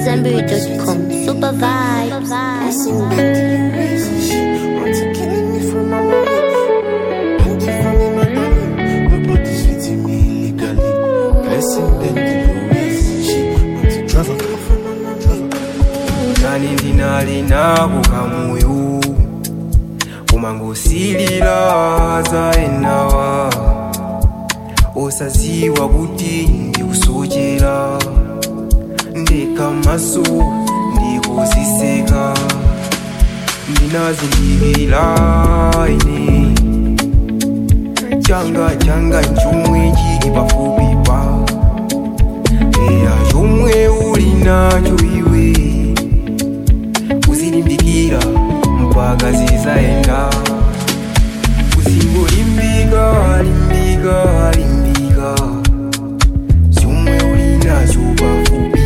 AmadZanbury.com. Super vibes. nani ndinali nako kamoyo kumangosilila zaenawa osaziwa kuti ndikusochera ndekamaso ndikuziseka ndinazindikira ine changa changa chomwe chili pafupi pa eya chomwe uli nacho iwe uzilimbikira mpaka zizaenda uzingolimbika limbika limbika zomwe uli nacho pafupi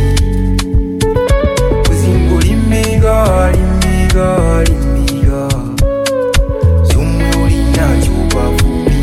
uzingolimbika limbika limbika zomwe uli nacho pafupi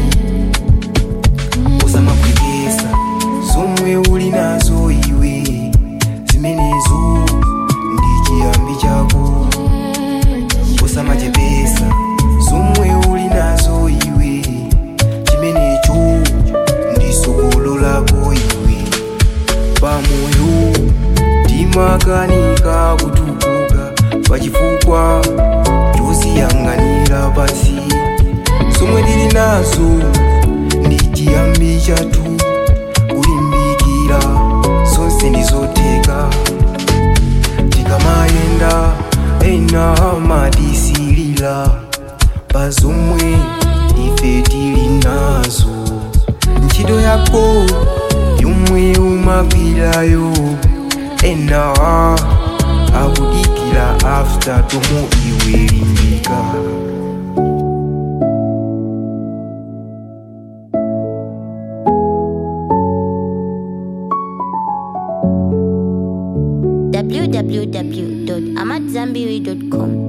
usamapwekesa zomwe uli nazo iwe zimenezo ndi chiyambi chako usamachepesa zomwe uli nazo iwe chimenecho ndi sokolo lako iwe pamoyo timakanika kutukuka pachifukwa chosiyang'anira pasi zomwe tili nazo ndi chiyambi chathu kulimbikira zonse ndizoteka tikamayenda ena amatisilira pa zomwe ife tili nazo ntchito yako yomwe umagwirayo ena akudikira after tomo iwe limbika www.amadzanbury.com.